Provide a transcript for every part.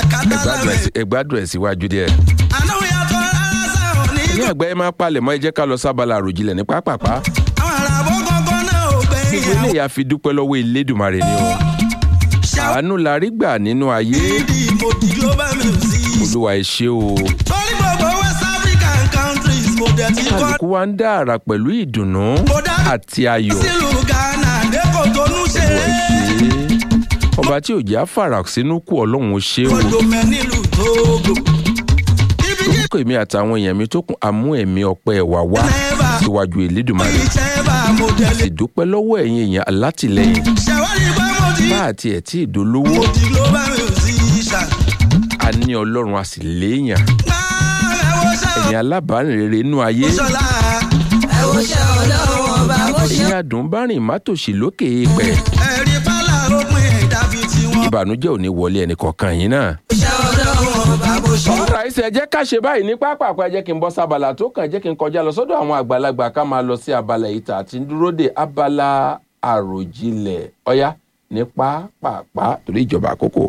làkàtà Ẹ gbádùn ẹ̀ sí- ẹ gbádùn ẹ̀ síwájú díẹ̀. àná yàtọ̀ aláṣà òní. ní àgbáyé máa palẹ̀ mọ́ ẹ jẹ́ ká lọ sábàlá àròjinlẹ̀ ní pápápá. àwọn àràbọ̀ kankan náà ò gbẹ̀yìn gbogbo eléyà fi dúpẹ́ lọ́wọ́ elédùnmarè ni o. àánú la rí gbà nínú ayé ṣàwídì ìmòdì global music. olúwa ẹ ṣé o. torí gbogbo west african countries mo dẹ̀ ti kọ́ kálukú wa ń dá àrà pẹ̀lú ìdùnnú àti ayọ̀. sílùú ghana lẹ́kọ̀ọ́ tó ń ṣe olúwa ẹ ṣé. ọba tí ò jẹ́ àfàrà sínú kú ọlọ́run ó ṣé o. kọ́ńdọ̀mẹ́ nílùú tóógò. ibi kí orúkọ èmi àtàwọn èèyàn mi tó kún àmú ẹ̀mí ọpẹ́ wà wá síwájú elédùnmarè. ìṣẹ́ bá mo tẹ̀lé. sì dúpẹ́ lọ́wọ́ ẹ̀yin èèyàn alátìlẹ́yìn ṣàwárí pé mo ti bá àti ẹ̀ tí ìdólówó mo ti global musician. a ní ọlọ́run a sì léèyàn máa ẹ wo ṣẹ́ ẹ̀yin alábàárìn rere inú ayé òṣọlá. ẹ wo ṣẹ́ ọlọ́run ọba mo ṣe. ẹ̀yin adùnbárìn mátòṣì lókè èèpẹ̀ ẹ̀rí pálá òpin dàbí tiwọn. ìbànújẹ́ ò ní wọlé ẹnì kọ̀ọ̀kan yín náà. ṣẹ́ ọlọ́run ọba mo ṣe. ọ̀rọ̀ àìsàn ẹ jẹ́ ká ṣe báyìí ní pápákọ̀ ẹ jẹ́ kí n bọ́ sábàlà tó kàn jẹ́ kí n kọjá lọ sọ́dọ̀ àwọn àgbàlagbà ká máa lọ sí abala ìta àti dúró de abala àròjinlẹ̀ ọ̀yá ní pápápá torí ìjọba àkókò.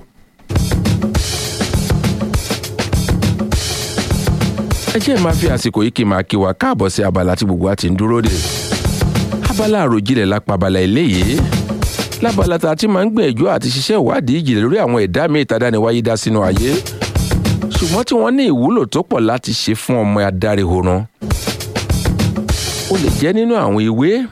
ẹ jẹ́ máa fi àsìkò yìí kí n máa kí wa káàbọ̀ sí abala tí gbogbo wa ti ń dúró de. abala àròjinlẹ̀ lápá abala eléyìí lábala tá a ti máa ń gbìyànjú àti ṣiṣẹ́ ìwádìí ìjìnlẹ̀ lórí àwọn ẹ̀dá míì tá a dániwáyé dá sínú ayé ṣùgbọ́n tí wọ́n ní ìwúlò tó pọ̀ láti ṣe fún ọmọ adáríhoran ó lè jẹ́ nínú àwọn ewé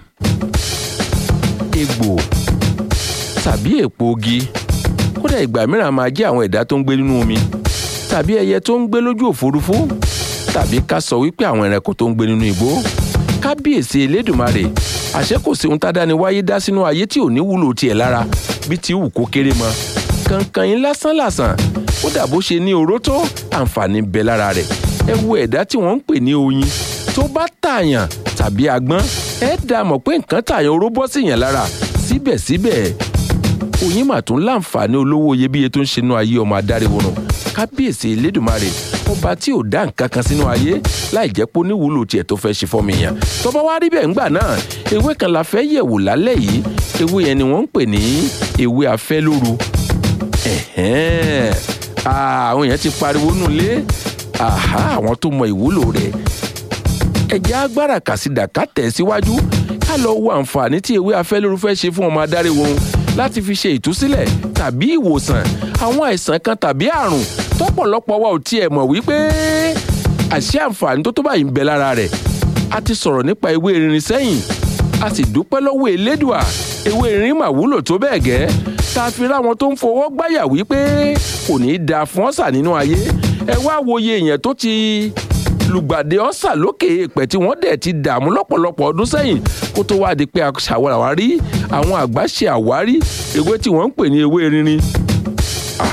egbò tàbí èpo ogi kódà ìgbà mìíràn máa jẹ́ àwọn ẹ̀dá tó ń gbé nínú omi tàbí ẹyẹ tó ń gbé lójú òfurufú tàbí ká sọ wípé àwọn ẹranko tó ń gbé nínú igbó kábíyèsí elédùnmarè àṣẹ kò sí ohun tádáni wáyé dá sínú ayé tí ò ní wúlò tiẹ̀ lára bí ti wù kó kéré mọ́ kankan yín lásán lásán ó dà bó ṣe ní oró tó àǹfààní ń bẹ lára rẹ̀ ẹ wo ẹ̀dá tí wọ́n ń pè ní oyin tó bá tààyàn tàbí agbọ́n ẹ dá mọ̀ pé nǹkan tààyàn oró bọ́ sí yàn lára síbẹ̀síbẹ̀ oyin mà tún láǹfààní olówó iyebíye tó ń ṣe inú ayé ọmọ adáríhurun kábíyèsí elédùnmarè ọba tí ò dá nǹkan kan sínú ayé láì jẹ́ pé ó níwúlò tiẹ̀ tó fẹ́ ṣe fọ́mi yàn tọ́ba wá rí bẹ́ẹ̀ ńgbà náà ewé kan la fẹ́ yẹ̀wò lálẹ́ yìí ewé yẹn ni wọ́n ń pè ní ewé afẹ́lóru ẹ̀hẹ́n Ah, àwọn èèyàn ti pariwo nulẹ̀ àhá àwọn tó mọ ìwúlò rẹ̀ ẹ̀jẹ̀ agbára kàsídà ká tẹ̀ síwájú ká lọ wo àǹfààní tí ewé afẹ́lóru fẹ́ ṣe fún ọmọ adarí wọn láti fi ṣe ìtúsílẹ̀ tàbí ìwòsàn àwọn àìsàn kan tàbí àrùn tọ́pọ̀lọpọ̀ wa ò tiẹ̀ mọ̀ wípé àṣé àǹfààní tó tó báyìí ń bẹ lára rẹ̀ a ti sọ̀rọ̀ nípa ewé erin sẹ́yìn a sì dúpẹ́ lọ́wọ́ elédùà ewé erin mà wúlò tó bẹ́ẹ̀ gẹ́ tá a fi ráwọn tó ń fọwọ́ gbáyà wípé kò ní í da fún ọ̀sà nínú ayé ẹ wá wòye èèyàn tó ti lùgbàdì ọ̀sà lókè èèpẹ̀ tí wọ́n dẹ̀ ti dààmú lọ́pọ̀lọpọ̀ ọdún sẹ́yìn kó tó wáá di pé àwárí àwọn àgbà ṣe àwárí ewé tí wọ́n ń pè ní ewé rinrin Ah,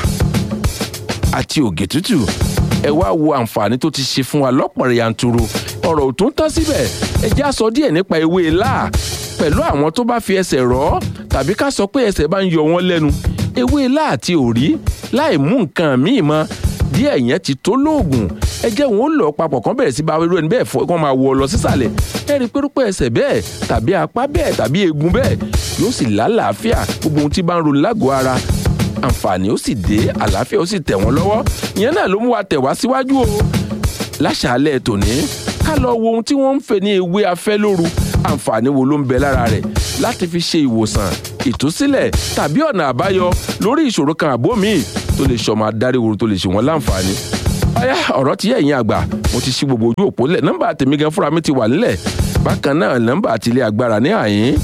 àti ògè tútù ẹ wá wo àǹfààní tó ti ṣe fún wa lọ́pọ̀ yanturu ọ̀rọ̀ ò tún tán síbẹ̀ ẹ já sọ díẹ̀ nípa ewé láà pẹ̀lú àwọn tó bá fi ẹsẹ̀ rọ́ tàbí ká sọ pé ẹsẹ̀ bá ń yọ wọ́n lẹ́nu ewé láà àti òrí láì mú nǹkan míì mọ́ díẹ̀ yẹn ti tó lóògùn ẹ jẹ́ wọn ó lọ papọ̀ kán bẹ̀rẹ̀ sí bá irú ẹni bẹ́ẹ̀ fọ́ kán máa wọ ọ lọ sísàlẹ̀ ẹ rí i pé rúpẹ́ ẹsẹ̀ bẹ́ẹ̀ tàbí apá bẹ́ẹ̀ tàbí eegun bẹ́ẹ̀ yóò sì lálàáfíà gbogbo ohun tí bá ń ronú lágọ̀ọ́ ara àǹfààní ó sì dé àlàáfíà ó sì tẹ̀ wọ́n lọ́wọ́ ìyẹn náà ló mú wa tẹ̀ wá síwájú o láṣàálẹ̀ tòní ká lọ wo ohun tí wọ́n ń fè ní ewé afẹ́ lóru àǹfààní wo ló ń bẹ lára rẹ̀ láti fi ṣe ìwòsàn ìtúsílẹ̀ tàbí ọ̀nà àbáyọ lórí ìṣòro kan àbó míì tó lè ṣọmọ adáríhoro tó lè ṣe wọ́n láǹfààní. ọ̀yá ọ̀rọ̀ ti yẹ ẹ̀yin àgbà mo ti ṣí gbogbo ojú òpó lẹ̀ nọ́mbà tèmi gan fúnra mi ti wà nílẹ̀ bákan náà nọ́mbà àtìlẹ̀ agbára ní àyín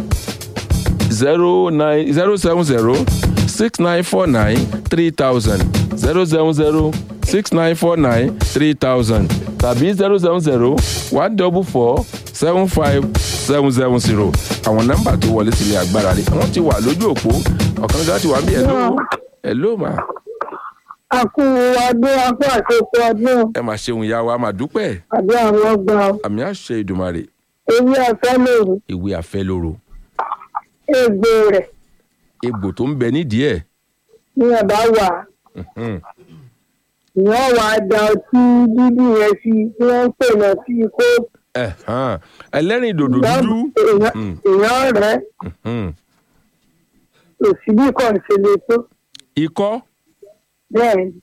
zero nine zero seven zero six nine four nine three thousand zero seven zero six nine four nine three thousand tàbí zero seven zero one double four seven five seven seven zero àwọn nọ́mbà tó wọlé sílé agbára rẹ̀ wọ́n ti wà lójú òpó ọ̀kan gan ti wà bí ẹ̀ló ẹ̀ló mà àkú ọdún akú àkókò ọdún ẹ mà ṣeun ìyá wa mà dúpẹ́ àbí àwọn ọgbà àmì àṣẹ ìdùmarè ewé ọ̀fẹ́ lòrù ìwé àfẹ́ lóru egbò rẹ̀ egbò tó ń bẹ nídìí ẹ̀ ní ọ̀bá wà mhm, ìyẹn wà á da ọtí dúdú yẹn sí tí wọ́n ń pè lọ sí kó ẹ̀hán, ẹlẹ́rìn dòdò dúdú Mm. èèyàn rẹ̀ mhm. òsì bí kò ṣe lè tó ikọ́ bẹ́ẹ̀ ni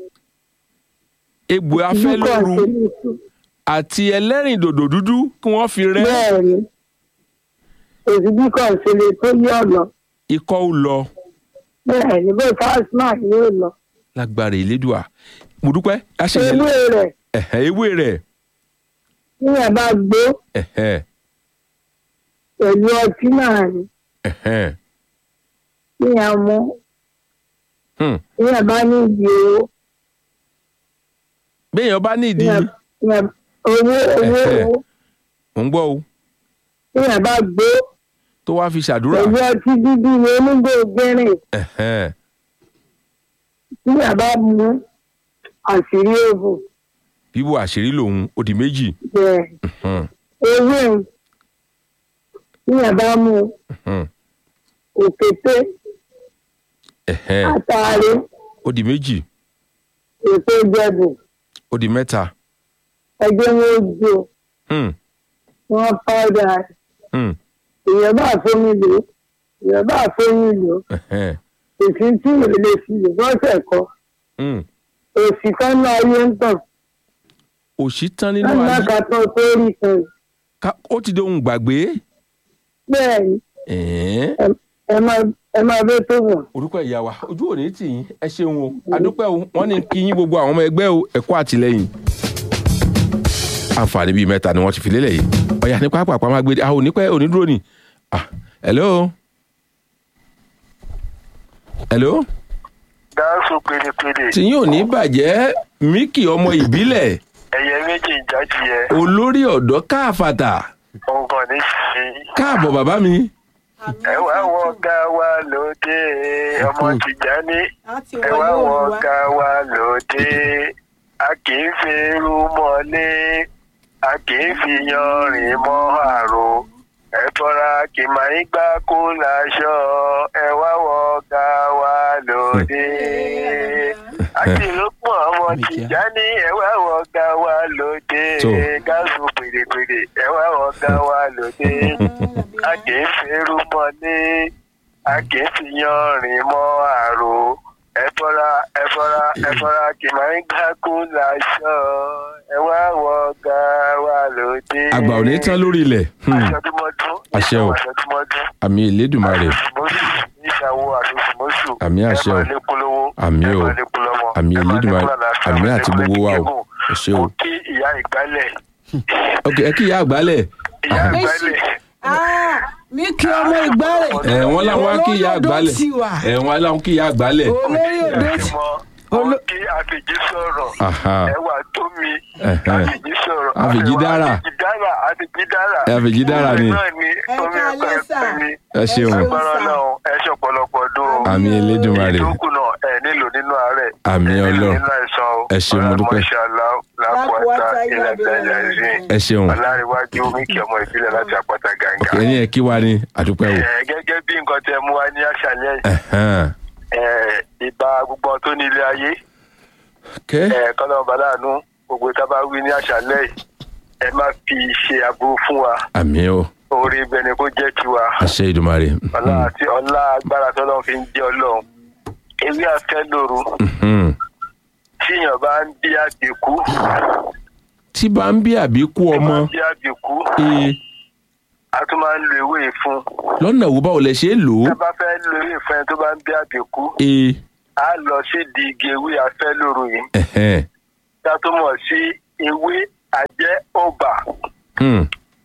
egbò afẹ́ ìdíkọ̀ lóru ṣe ní tú àti ẹlẹ́rìn dòdò dúdú kí wọ́n fi rẹ́ bẹ́ẹ̀ ni òsibíkọ̀ ṣe lè tó yí ọ̀nà ikọ́ ó lọ bẹ́ẹ̀ ni bó fásmà yóò lọ lágbára ìlédùà mo dúpẹ́ àṣeyẹ ewé rẹ̀ ẹ̀hẹ́ ewé rẹ̀ níyàn bá gbó ẹ̀hẹ́ pẹ̀lú ọtí náà ni ẹ̀hẹ́ níyàn mú hmm. níyàn bá ní ìdí owó béèyàn bá nídìí níyàn níyàn owó owó Ẹ̀hẹ́. owó mò ń gbọ́ o níyàn bá gbó tó wá fi ṣàdúrà pẹ̀lú ọtí dídí ni onígbò gbẹ́rìn ẹ̀hẹ́ níyàn bá mú àṣírí òbò bíbò àṣírí lòun ó di méjì bẹ́ẹ̀ Hmm, ewé ń níyàn bá mú hmm. òkété ẹ̀hẹ́ àtàrí ó di méjì ètò ìjẹbù ó di mẹ́ta ẹgbẹ́ wọn ó jó Hmm, wọn pàdà hmm. èèyàn bá fómi lò èèyàn bá fómi lò ẹ̀hẹ́ èsì tí ìrè lè fi lò bọ́sẹ̀ kọ Hmm. èsì kan náà ayé ń tàn òṣì tán nínú lọ́nà ayé kan tó tó rí kan Ká- ó ti di ohun gbàgbé bẹ́ẹ̀ ni ẹ̀hẹ́n. ẹ- ẹ máa- ẹ máa bẹ́ tó wọ̀. orúkọ ìyá wa ojú òní tì yín ẹ ṣeun o adúpẹ́ o wọ́n ní kí yín gbogbo àwọn ọmọ ẹgbẹ́ o ẹ̀kọ́ àtìlẹ́yìn. àǹfààní bíi mẹ́ta ni wọ́n ti fi lélẹ̀ yìí ọ̀yà ní pápá àpamọ́ agbèdè àwọn onípẹ́ onídúró ni ah hello hello gáàsù pérépéré tí yín ò ní bàjẹ́ míkì ọmọ ìbílẹ̀ ẹyẹ méjì ń jáde yẹ olórí ọ̀dọ́ káàfàtà ọgàn ní sí káàbọ̀ bàbá mi ẹ wá wọ ga wa lóde ọmọ Tìjání láti ẹ wá wọ ga wa lóde a kì í fi irú mọ́lé a kì í fi yanrìn mọ́ àrò ẹ tọ́ra kì máa ń gbá kó láṣọ ẹ wá wọ ga wa lóde àti ìlópọ̀ ọmọ Tìjání ẹ wá wọ ga wa lóde Tó. gáàsù pèrèpèrè ẹ wá wọ ga wa lóde a kì í fẹ́rù mọ́lé a kì í fi yanrìn mọ́ àrò ẹ fọ́ra ẹ fọ́ra ẹ fọ́ra kì máa ń gbákú láṣọ ẹ wá wọ ga wa lóde. àgbà ò ní tán lórí ilẹ̀ Hmm. aṣọdúnmọ́dún Àṣẹ o. aṣọdúnmọ́dún àmì ìlédùmarè àṣùmọ́sù níṣàwó àṣùmọ́sù Àmì àṣẹ o. ẹ máa lékún lówó Àmì ẹ o. máa lékún lọ́mọ Àmì ẹ máa Elédùmarè. lékún àlàáfíà, Àmì ẹ máa àti lékún gbogbo wa o. gígùn. Ẹ ṣé o. mo kí ìyá ìgbálẹ̀ ok ẹ kí ìyá àgbálẹ̀ ìyá Aha. ìgbálẹ̀ mi kí ọmọ ìgbálẹ̀ ẹ wọ́n láwọn á kí ìyá Olórí odò àgbálẹ̀ ti wà. ẹ wọ́n láwọn kí ìyá àgbálẹ̀ olórí odò ti mọ mo kí àfìjí sọ̀rọ̀ Aha. ẹwà tó mi Ẹ̀hẹ́. àfìjí sọ̀rọ̀ Àfìjí dára. àfìjí dára àfìjí dára Àfìjí dára ni. Omi náà ni Ẹ omi káalẹ́ ẹ̀kọ́ sà. ẹ̀kọ́ mi ẹ ṣeun agbára náà ẹ ṣọ̀pọ̀lọpọ̀ dún o àmì elédùnmarè ìdókù náà ẹ nílò nínú àárẹ̀ Àmì ẹ nílò Ọlọ́run. nínú àìsàn o Ẹ ṣeun, mo dúpẹ́. lápòátá ilẹ̀ tẹ̀lé ẹ̀sìn ẹ ṣeun ọ̀làríwájú omi kí ọmọ ìbílẹ̀ láti àpáta gàǹgà. ok ẹni ẹ kí wa ni àdúpẹ́ o Ẹ, gẹ́gẹ́ bí nǹkan tẹ mú wa ní àṣálẹ́ yìí, Ẹ̀hẹ́n. ẹ, ìbá gbogbo tó ní ilé ayé kẹ́ ẹ kọ́lọ́mù bàdánù gbogbo tá a bá wí ní àṣálẹ́ yìí ẹ má fi ṣe aburú fún wa àmì o orí ibẹ̀ ni kó jẹ́ tiwa àṣẹ ìdùmarè ọlá àti ọlá agbára tọ́lọ́run fi ń jẹ́ ọlọ́run ewé afẹ́ lóru Mhm. tíyàn bá ń bí àbíkú tí bá ń bí àbíkú ọmọ bí àbíkú ee a tún máa ń lo ewé yìí fún lọ́nà wo báwo lẹ ṣe é lò ó tá a bá fẹ́ lo ewé fún ẹni tó bá ń bí àbíkú ee a lọ sí di igi ewé afẹ́ lóru yìí ẹ̀hẹ́n. tá a tó mọ̀ sí ewé àjẹ́ ọba Hmm.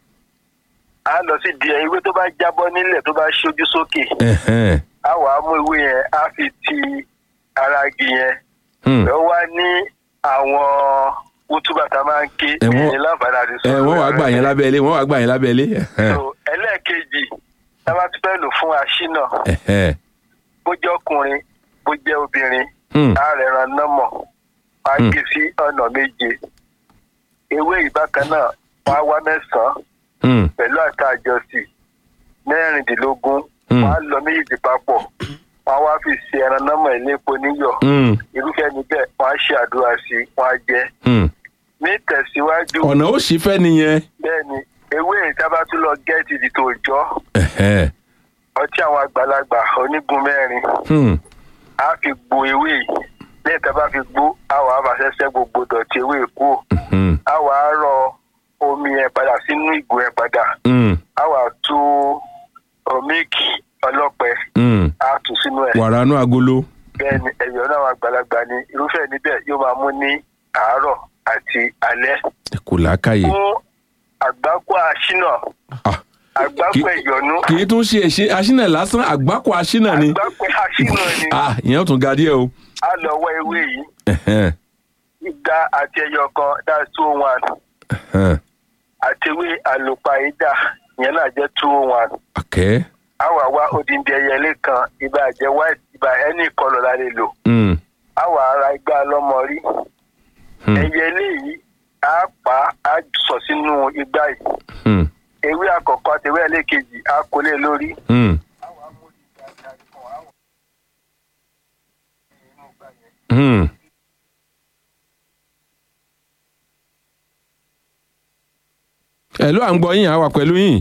a lọ sí di ewé tó bá jábọ́ nílẹ̀ tó bá ṣojú sókè Ẹ̀hẹ́n. a wà á mú ewé yẹn a fi ti ara igi yẹn Hmm. lọ wá ní àwọn kútúbà tá a máa ń ké Ẹ wọ́n- ní láǹfààní àti ẹ wọ́n wàá gbà yẹn lábẹ́lé wọ́n wàá gbà yẹn lábẹ́lé Ẹ̀hẹ́n. So, ẹlẹ́ẹ̀kejì tá a bá tún fẹ́ lò fún aṣínà Ẹ̀hẹ́n. bó jẹ́ ọkùnrin bó jẹ́ obìnrin Hmm. á rẹ̀ ran nọ́mọ̀ wá Hmm. gé sí ọ̀nà méje ewé ìbákan náà wá wá mẹ́sàn-án Hmm. pẹ̀lú àtàjọsí mẹ́rìndínlógún Hmm. wọ́n á lọ méjèèjì papọ̀ wọ́n á wá fi ṣe ẹran nọ́mọ̀ ìlépo níyọ̀ Hmm. irúfẹ́ níbẹ̀ wọ́n á ṣe àdúrà sí i wọ́n á jẹ Hmm. ní tẹ̀síwájú ọ̀nà ó sì fẹ́ nìyẹn bẹ́ẹ̀ ni ewé ìjábá tún lọ gẹ́ẹ̀tì di tòòjọ́ Ẹ̀hẹ́n. ọtí àwọn àgbàlagbà onígun mẹ́rin Hmm. á fi gbo ewé yìí lẹ́yìn tá a bá fi gbó àwọn afàṣẹṣẹ gbogbo dọ̀tí ewé kú Hmm. àwọn arọ omi yẹn padà sínú ìgò yẹn padà Hmm. àwọn àtú omíìkì ọlọ́pẹ Hmm. á tù sínú ẹ̀ wàrà inú agolo. bẹ́ẹ̀ ni ẹ̀yọ́ náà wà gbalagbà ni irúfẹ́ níbẹ̀ yóò máa mú ní àárọ̀ àti alẹ́ ẹ kò làákàyè. fún àgbákò àṣínà Ah, àgbákò Kí- ẹ̀yọ́nú kì í tún ṣe èṣe aṣínà lásán àgbákò aṣínà ni. àgbákò àṣínà ni Ah, ìyẹn ó tún ga díẹ̀ o. á lọ wọ ewé yìí Ẹ̀hẹ́n, igba àti ẹyọ kan that's two oh one ẹ̀hẹ́n. àtiwé àlùpàídà ìyẹn náà jẹ́ two oh one Àkẹ́. àwa wá odindi ẹyẹlé kan ibà jẹ́ white ibà ẹni ìkọlọ̀ la lè lò Hmm. àwa ara igba lọ́mọ rí Hmm. ẹyẹlé yìí á pa á sọ sínú igbá yìí Hmm. ewé àkọ́kọ́ àti ewé ẹlẹ́kejì á kó lé lórí Hmm. Hmm. ẹ ló à ń gbọ́ yín àwa pẹ̀lú yín.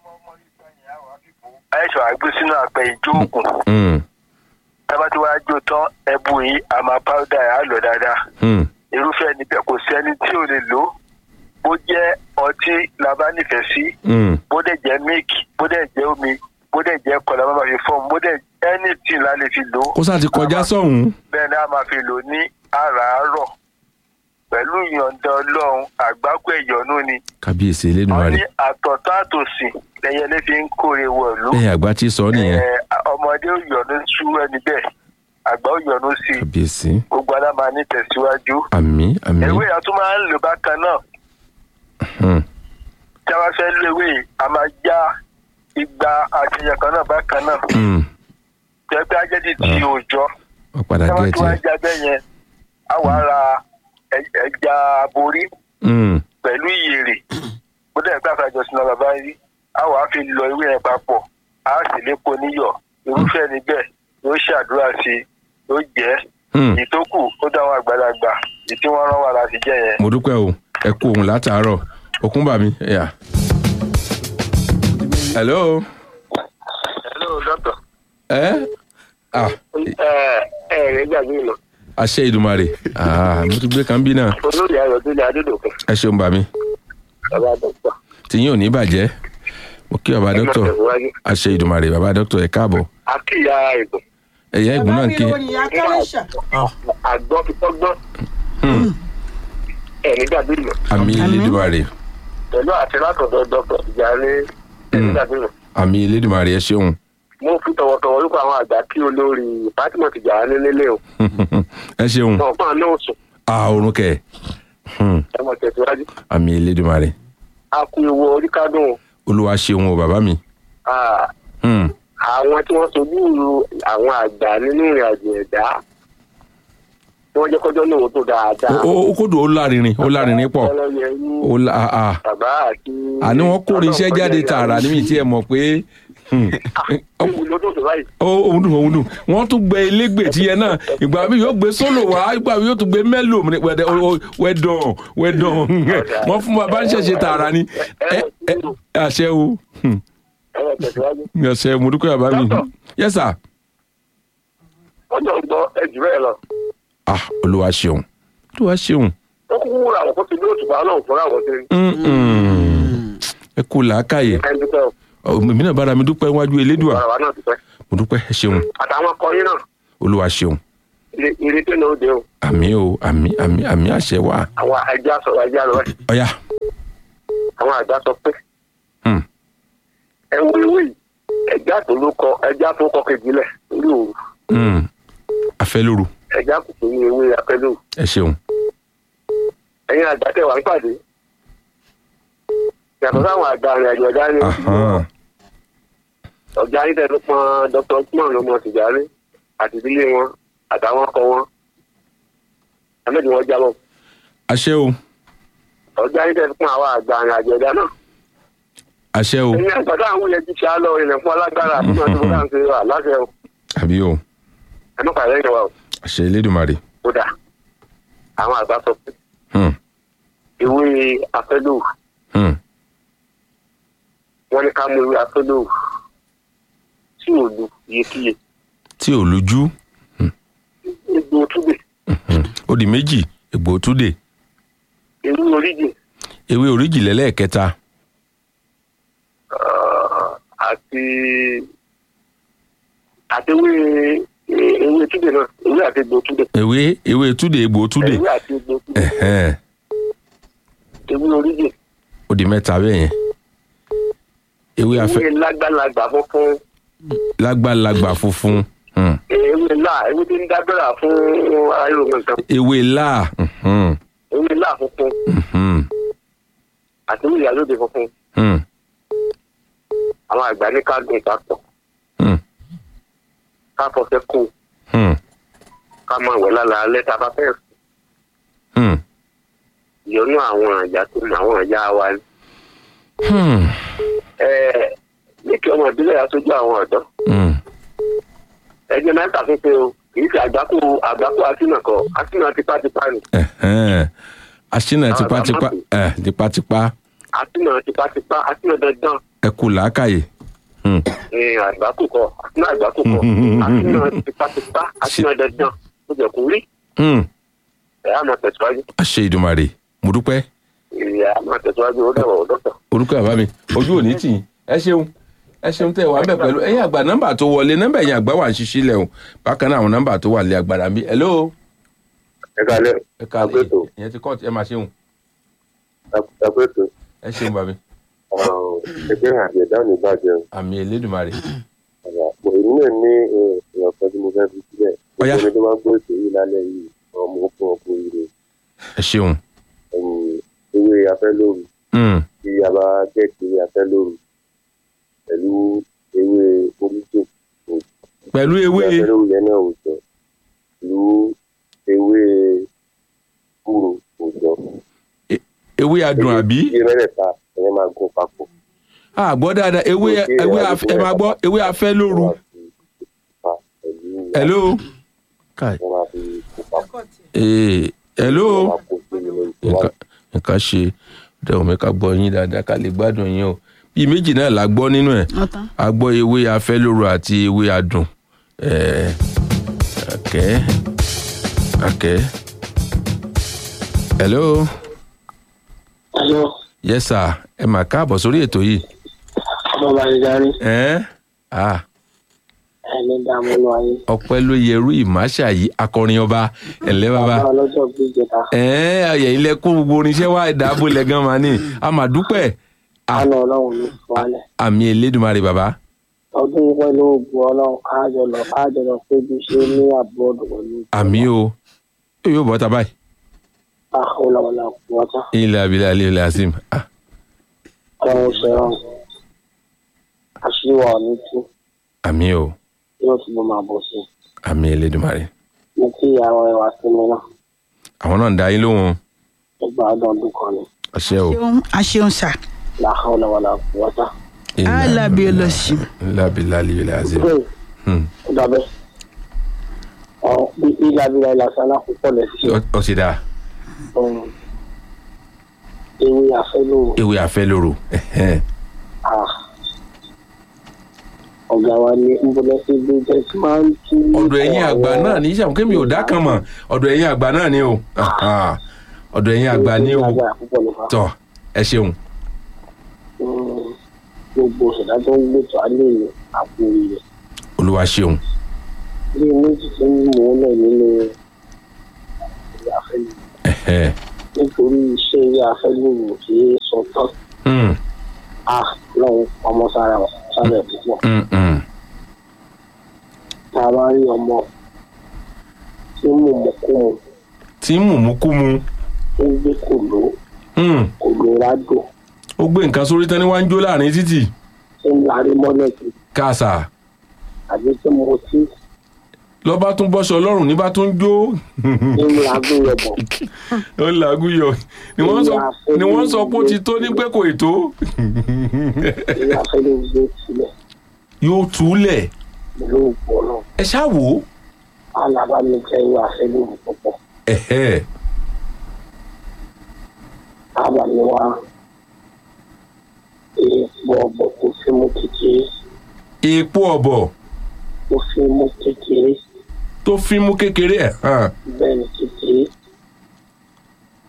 ẹ̀ṣọ́ àgbé sínú àpẹ ìjókòó Hmm. tábà tí wàá jó tán ẹbu yìí a máa pàwọ́dà ẹ̀ á lọ dáadáa Hmm. irúfẹ́ níbẹ̀ kò sí ẹni tí ò lè lò ó bó jẹ́ ọtí la bá nífẹ̀ẹ́ sí Hmm. bó dẹ̀ jẹ́ milk bó dẹ̀ jẹ́ omi bó dẹ̀ jẹ́ kọlà máa fi fọ́ọ̀mù bó dẹ̀ anything la lè fi lò ó kó sá ti kọjá sọ̀hún. bẹ́ẹ̀ ni a máa fi lò ní àràárọ̀ pẹ̀lú ìyọ̀ǹda ọlọ́run àgbákò ẹ̀yọ́nú ni kábíyèsí wọ́n elédùnmarè ní àtọ̀tọ̀ àtòsí lẹ́yẹlé fi ń kórè wọ̀lú lẹ́yìn àgbà tí sọ nìyẹn Ẹ, ọmọdé ò yọ̀nú sú ẹni bẹ́ẹ̀ àgbà ò yọ̀nú sí i kábíyèsí gbogbo adá máa ní tẹ̀síwájú àmì àmì. ewé yẹn tún máa ń lò bákan náà Hmm. tí a bá fẹ́ lo ewé yìí, a máa já igba àṣeyẹ kan náà bákan náà Hmm. tẹ́gbẹ́ ajẹ́dì tí òòjọ́ wọ́n padà tí wọ́n gẹ̀ẹ́tì. tún wá já bẹ́ẹ̀ yẹn a wà ra ẹ- ẹja aborí Hmm. pẹ̀lú ìyèrè bó dẹ̀ gbà fàjọ sínú bàbá yìí a wà á fi lọ ewé yẹn papọ̀ a sì lépo níyọ̀ irúfẹ́ níbẹ̀ yóò ṣàdúrà sí i yóò jẹ́ Hmm. ìtókù ó dáwọn àgbàlagbà èyí tí wọ́n rán wa láti jẹ́ yẹn. mo dúpẹ́ o ẹ kú ohun látàárọ̀ òkúńbà mi. ẹ̀yà. hello. hello doctor. ẹ ah ẹ ẹ rẹ gbàgbé lọ àṣẹ ìdùmarè ah mo ti gbé kan bí náà olórí ayọ̀ tó lé adédọ̀kun ẹ ṣeun bà mí bàbá dọ́kítọ̀. tìyín ò ní bàjẹ́ mo kí bàbá dókítọ̀ àṣẹ ìdùmarè bàbá dókítọ̀ ẹ káàbọ̀ akíya ètò ẹ̀yà ẹ̀gbọ́n náà ń ké Bàbá mi ò ní akẹ́rẹ́ṣà. àgbọ̀ fi tọ́gbọ́n ẹ̀ ní gbàgbé lọ àmì elédùmarè pẹ̀lú àti látọ̀dọ̀ dọ́kítọ̀ ìjà ní ẹ̀ ní gbàgbé lọ. àmì elédùmarè ẹ ṣeun mo fi tọwọ́tọwọ́ wípé àwọn àgbà kí olórí fatima ti jà ní nílé o ẹ ṣeun wọn fún àná òsùn ah orun kẹ Hmm. ẹ mọ̀ tẹ̀síwájú àmì elédùmarè a kú ewu orí kádùn o. olúwa ṣeun o bàbá mi Ah, Hmm. àwọn tí wọ́n sojú àwọn àgbà nínú ìrìn àjò ẹ̀dá tí wọ́n jẹ́ kọjọ́ lóhun tó dáadáa. ó ó kódò ó lárinrin ó lárinrin pọ̀ ọlọ́yẹrú ó la ah, ah. bàbá àti. àní wọ́n kórè iṣẹ́ jáde tààrà níbi tí ẹ mọ̀ pé hmm, lọ́dún tó báyìí. ó òun dùn òun dùn wọ́n tún gbé elégbè tiẹ̀ náà ìgbà mi yóò gbé sólò wá ìgbà mi yóò tún gbé mélòó mi wẹ̀dẹ̀ wẹ̀dàn wẹ̀dàn wọ́n fún bàbá ń ṣẹ̀ṣẹ̀ tààrà ni ẹ ẹ àṣẹ o Hmm, ẹ mọ̀ tẹ̀síwájú. àṣẹ mo dúpẹ́ bàbá mi yes sir wọ́n jọ gbọ́ ẹjù bẹ́ẹ̀ lọ. ah olúwa ṣeun olúwa ṣeun ó kúkú wúra àwọn kó ti ní òtùbà náà fúnra àwọn tó ń Hmm, hmm. ẹ kú làákàyè ká ń dúpẹ́ Ọ, èmi náà bára mi dúpẹ́ wájú elédùà ọ̀rọ̀ wa náà dúpẹ́. mo dúpẹ́ ẹ ṣeun àtàwọn akọrin náà olúwa ṣeun ire- ìrètí náà ó dé o. àmì o àmì àmì àmì àṣẹ wà àwọn ẹja sọ̀rọ̀ ẹja lọ ẹ̀ ọ̀yà àwọn àgbà sọ pé Hmm. ẹ wo ewé yìí ẹja tó ló kọ ẹja tó kọ kejì lẹ̀ lórí òru Hmm. afẹ́ lóru ẹja kò tó ní ewé apẹ́lú ẹ ṣeun ẹ̀yin àgbà tẹ̀ wá ń pàdé yàtọ̀ sáwọn àgbà rìn àjò ọ̀dá ni Ahan. ọ̀gá yìí tẹ̀ ló pọn dr usman ló mọ tìjàre àti ìdílé wọn àtàwọn ọkọ wọn ẹ̀mẹ́jì wọn jábọ̀ àṣẹ o ọ̀gá yìí tẹ̀ ló pọn àwọn àgbà rìn àjò ọ̀dá náà àṣẹ o ẹ̀yin àgbà táwọn wúyẹ ti ṣe á lọ ilẹ̀ fún alágbára àti máa tó bá ń ṣe wà láṣẹ o àbí o ẹ má pàdé ìjọba o àṣẹ elédùnmarè kódà àwọn àgbà sọ pé Hmm. ìwé afẹ́lò Hmm. wọn ní ká mú ìwé afẹ́lò tí ò lu iyekíye tí ò lójú egbò túbẹ̀ ó di méjì egbò túdè irú oríjì ewé oríjì lẹ́lẹ́ẹ̀kẹta àti àti ewé ewé túdè náà ewé àti egbò túdè ewé ewé túdè egbò túdè ewé àti egbò túdè ẹ̀hẹ́n, ewé oríjì ó di mẹ́ta bẹ́ẹ̀ yẹn ewé afẹ́ ewé lágbàlagbà funfun lágbàlagbà funfun hmm. ewé ńlá ewé tí ń dábẹ́rà fún ayélujára nǹkan ewé láà mhm, ewé ńlá funfun mhm, àti ewé ìyálóde funfun hmm, àwọn àgbà ní ká gùn papọ̀ hmm, ká fọṣẹ kó hmm, ká máa wẹ̀ lára alẹ́ tá a bá fẹ́ sùn. hmm, ìyọnú àwọn àjà tó mọ àwọn àjà wa ni. hmm, Ẹ, ní kí ọmọ ìbílẹ̀ aṣojú àwọn ọ̀dọ́ hmm. ẹgbẹ́ mẹ́ta fífẹ́ o kì í ṣe àgbákò àgbákò àtìnà kọ àtìnà tipátipá ni ẹ̀hẹ́n. aṣínà Àwọn tipátipá àgbà ẹ̀ tipátipá àtìnà tipátipá àtìnà dandan ẹ kú làákàyè hmm, ní àgbákò kọ àtìnà àgbákò kọ àtìnà tipátipá àtìnà dandan ó jẹ kó rí hmm. ẹ á máa tẹ̀síwájú àṣẹ ìdùmarè mo dúpẹ́ ẹ á máa tẹ̀síwájú ó dẹ̀wọ̀ dọ́tọ̀. orúkọ àbá mi ojú òní tì í ẹ ṣeun ẹ ṣeun tẹ wà ń bẹ pẹ̀lú ẹ̀yin àgbà nọ́mbà tó wọlé nọ́mbà ẹ̀yin àgbà wà ń ṣiṣí lẹ o bákan náà àwọn nọ́mbà tó wà lé agbára mi hello ẹ kalẹ ẹ ká Àgbẹ̀tò. ìyẹn ti kọ́ọ̀tù ẹ máa ṣeun ẹgbẹ́tò ẹ ṣeun bàbí ẹgbẹ́ àti ẹ̀dá ò ní bàjẹ́ àmì elédùnmarè o èmi náà ní èèyàn kan tí mo fẹ́ fi sílẹ̀ Ọ̀yá. nítorí tó máa ń gbé ètò yìí lálẹ́ yìí ọmọ fún ọkùnrin rẹ̀ ẹ ṣeun ẹ̀yìn ewé afẹ́lóru Hmm, tí a bá gẹ̀ẹ́tì ewé afẹ́lóru pẹ̀lú ewé oríjì pẹ̀lú ewé afẹ́lóru yẹn náà ò jọ pẹ̀lú ewé kúrò ò jọ. ewé adùn àbí iye mẹ́rẹ̀ẹ̀ta ẹ̀yẹn máa gún papọ̀. àgbọ̀ dáadáa ewé ewé af- ẹ máa gbọ́ ewé afẹ́ lóru hello Kai. wọ́n máa fi kó papọ̀. Eh, hello wọ́n máa kó sínú ìwádìí. nǹkan nǹkan ṣe dẹ̀wọ̀n mi ká gbọ́ yín dáadáa ká lè gbádùn yín o bíi méjì náà la gbọ́ nínú ẹ̀ ọ̀tán. a gbọ́ ewé afẹ́lóru àti ewé adùn ẹ̀ẹ́ àkẹ́ àkẹ́ hello Hello, yes sir ẹ mà káàbọ̀ sórí ètò yìí bàbá ìdarí, ẹ̀ ah ẹni dààmú lọ ayé. ọpẹ́ ló yẹrú ìmáṣà yìí akọrin ọba ẹ̀lẹ́ bàbá Bàbá ọlọ́jọ́ bí ìjẹta. ẹ̀ẹ́ ayẹ̀ ilẹ̀ kó gbogbo oníṣẹ́ wa ìdáàbò lẹ́gàn máa ní a mà dúpẹ́ Ah. Àná ọlọ́run ní wálẹ̀. àmì elédùnmarè bàbá Ọdún yìí pẹ̀lú ògùn ọlọ́run káàjọ lọ káàjọ lọ péjú ṣe ní àbúrò pẹ̀lú. àmì o yóò bọ́ ta báyìí Àhólàwọ̀là kù wọ́tá. ilẹ̀ abilẹ̀ alẹ́ ilẹ̀ azim ah Ọlọ́run ṣe rán. Àṣìwà ní tú. àmì o Yóò tún bọ́ máa bọ̀ sí. àmì elédùnmarè Mo kí ìyàwó ẹwà sí mi náà. àwọn náà ń da yín lóhùn Ẹgbà ọdún ọdún kan ni. ọṣẹ o ṣeun aṣeun sà Làhólàwọ̀là kù wọ́tá. alábí olóṣì ilẹ̀ abilẹ̀ alẹ́ ilẹ̀ azim Bẹ́ẹ̀ Hmm. ó dàbẹ́. Ọ̀ bí ìlàbílà ìlàsán náà púpọ̀ lẹ̀ sí. Ọ- ó ti dáa um, ewé afẹ́lò ewé afẹ́lóru ẹ̀hẹ́n. ah, ọ̀gá wa ní nbọ̀lẹ́sí bí jẹ́sí máa ń tú. ọ̀dọ̀ ẹ̀yin àgbà náà ní ìṣàmù kémi ò dá kan mọ̀ ọ̀dọ̀ ẹ̀yin àgbà náà ni o Aha. ọ̀dọ̀ ẹ̀yin àgbà ni o Àgbà púpọ̀ ló fà. tọ̀ ẹ ṣeun Um, gbogbo ìṣẹ̀dá tó ń gbèsò alẹ́ ní àpò ilẹ̀. olúwa ṣeun bí méjì tó ń mú un lẹ̀ nínú ewé afẹ́lò ẹ̀hẹ́n. nítorí iṣẹ́ ewé afẹ́lò kì í sọ tán. Hmm. ah lọ́hùn ọmọ sára sára ẹ̀ púpọ̀. Hmm, hmm. tá a bá rí ọmọ tí mò ń kó mu tí ń mú mú kú mu tó ń gbé kòló Hmm. kòló rádò ó gbé nǹkan sórí tán ní wá ń jó láàrin títì tí ń larí mọ́lẹ̀ kì káàsà àbí tí mo ti lọ́ba tún bọ́ṣọ lọ́rùn ní bá tún jó nínú agbóyọ̀ bọ̀ ó làágùn yọ ni wọ́n sọ ni wọ́n sọ pé ó ti tó ní pé kò ètò èyí afẹ́lẹ́ gbé sílẹ̀ yóò túlẹ̀ pẹ̀lú òpó náà ẹ ṣáà wò ó alábàámi jẹ́ ìwé afẹ́lẹ́ òwò púpọ̀ ẹ̀hẹ́ ábàámi wá èèpo ọ̀bọ̀ kò fi mú kékeré epo ọ̀bọ̀ kò fi mú kékeré tó fi mú kékeré ẹ̀ hàn bẹ́ẹ̀ ni kékeré